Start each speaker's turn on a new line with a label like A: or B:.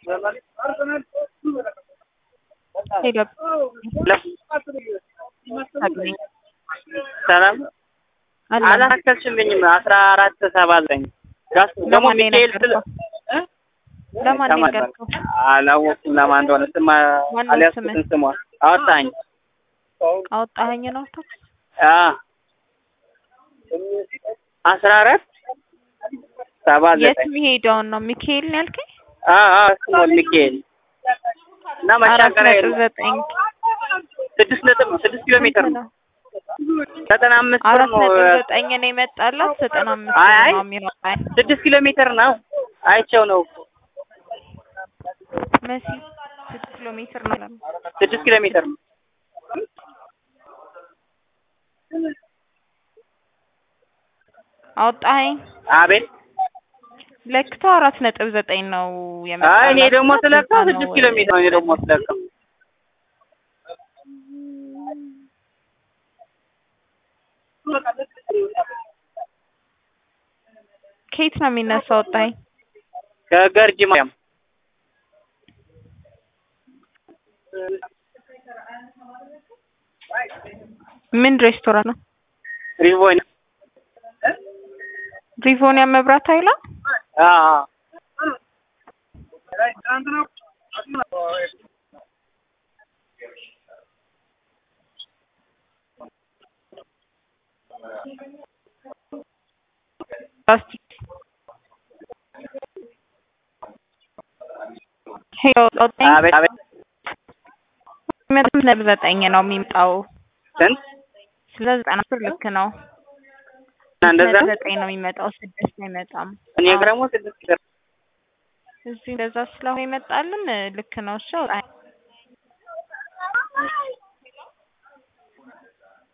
A: ሄሎ
B: ሰላም
A: አለ
B: አላካከልሽልኝም። አስራ አራት ሰባ ዘጠኝ ጋስ ደግሞ
A: ለማን ነው
B: ሚካኤል ስለ
A: የነገርከው? ለማን ነው የነገርከው?
B: አላወኩም ለማን እንደሆነ ስማ
A: ማን ነው
B: አልያዝኩትም
A: ስምህ?
B: ስሟ አወጣኝ
A: አወጣኸኝ ነው ታች
B: አ አስራ አራት ሰባ
A: የት
B: ዘጠኝ
A: የሚሄደውን ነው ሚካኤል ነው ያልከኝ?
B: አ አ ስሞል ሚካኤል እና
A: አራት
B: መሻገሪያ
A: ነጥብ
B: የለም።
A: ዘጠኝ
B: ስድስት ነጥብ ነው ስድስት ኪሎ ሜትር ነው ዘጠና አምስት ብር
A: አራት
B: ነው
A: ነጥብ ዘጠኝ ነው የመጣላት ዘጠና አምስት
B: አይ አይ
A: ነው የሚመጣኝ
B: ስድስት ኪሎ ሜትር ነው አይቼው ነው
A: መሲ ስድስት ኪሎ ሜትር ነው ያለው።
B: ስድስት ኪሎ ሜትር ነው
A: አወጣኸኝ
B: አቤት
A: ለክተው አራት ነጥብ ዘጠኝ ነው የመጣላት
B: አይ እኔ ደግሞ ስለካው
A: ስልሳ
B: ስድስት
A: ነው
B: ኪሎ ሜትር ነው እኔ ደግሞ ስለካው
A: ከየት ነው የሚነሳው? አወጣኸኝ
B: ከገርጂ ማርያም
A: ምን ሬስቶራንት ነው?
B: ሪቮን
A: ሪቮኒያ መብራት ኃይላ
B: አ አ
A: ፕላስቲክ ሄሎ አወጣኸኝ
B: አቤት አቤት
A: መቶ ነጥብ ዘጠኝ ነው የሚመጣው
B: ስንት
A: ስለ ዘጠና ብር ልክ ነው
B: እና እንደዛ
A: ነጥብ ዘጠኝ ነው የሚመጣው ስድስት አይመጣም
B: እኔ
A: አዎ።
B: ደግሞ ስድስት ኪሎ
A: እዚህ እንደዛ ስለሆነ ይመጣልን ልክ ነው እሺ አውጣኸኝ